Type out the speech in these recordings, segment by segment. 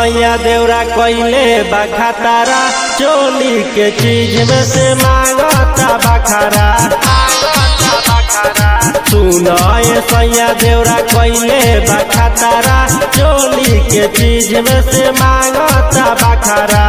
सैया देवरा कइले बखातारा चोली के चीज में से मांगता बखारा सुनाए सैया देवरा कइले बखातारा चोली के चीज में से मांगता बखारा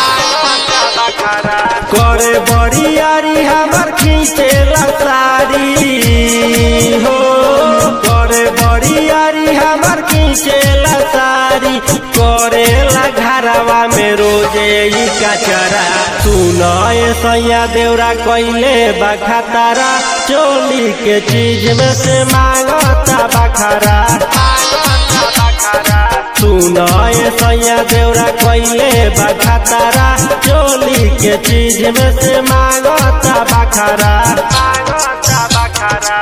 करे बरियारी हमर खींचे साड़ी हो करे बरियारी हमर खींचे साड़ी करे घरवा में रोजे ई कचरा सुनाए सैया देवरा कइले बखातारा चोली के चीज में से मांगता बखारा सुनाए सैया देवरा कइले बखातारा चोली के चीज में से मांगता बखारा मांगता बखारा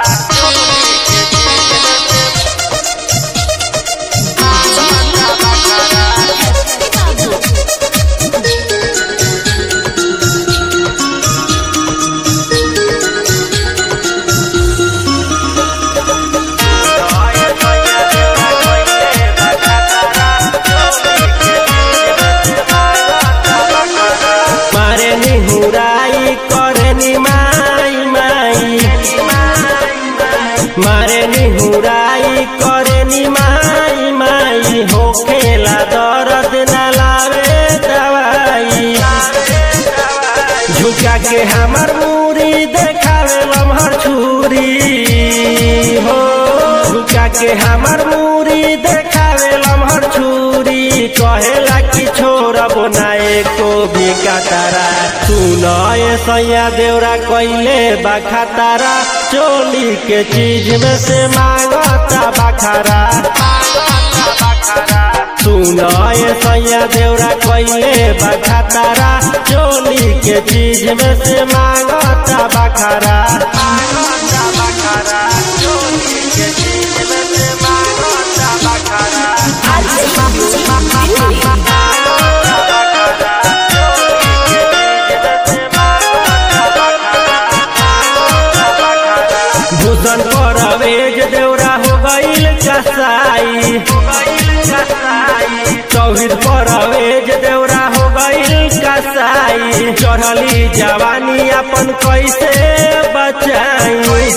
मारे नि हुराई करे नि माई माई मारे नि हुराई करे नि माई माई हो खेला दर्द न लावे दवाई झुका के हमर मूरी देखावे लम्हर छुरी हो झुका के हमर मूरी देखावे लम्हर छुरी कहेला कि छोड़ब ना एको भी कतारा सुनाए सैया देवरा कइले बखातारा चोली के चीज में से मांगता बखारा सुनाए सैया देवरा कइले बखातारा चोली के चीज में से मांगता बखारा मांगता बखारा चोली के चीज में से मांगता बखारा भूषण पर अवेज देवरा हो गईल कसाई चौहिद पर अवेज देवरा हो गईल कसाई चढ़ली जवानी अपन कैसे बचाई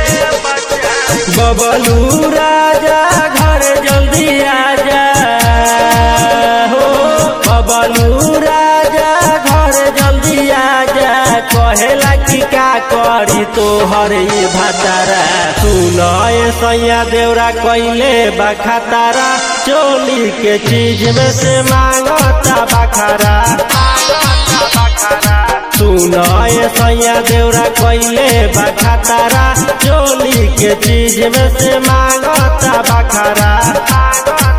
बबलू राजा घर जल्दी आजा हो बबलू राजा घर जल्दी आजा कहेला कि का करी तोहर ई भतारा सुनाए सैया देवरा कइले बखातारा चोली के चीज में से मांगता बखारा सुनाए सैया देवरा कइले बखातारा चोली के चीज में से मांगता बखारा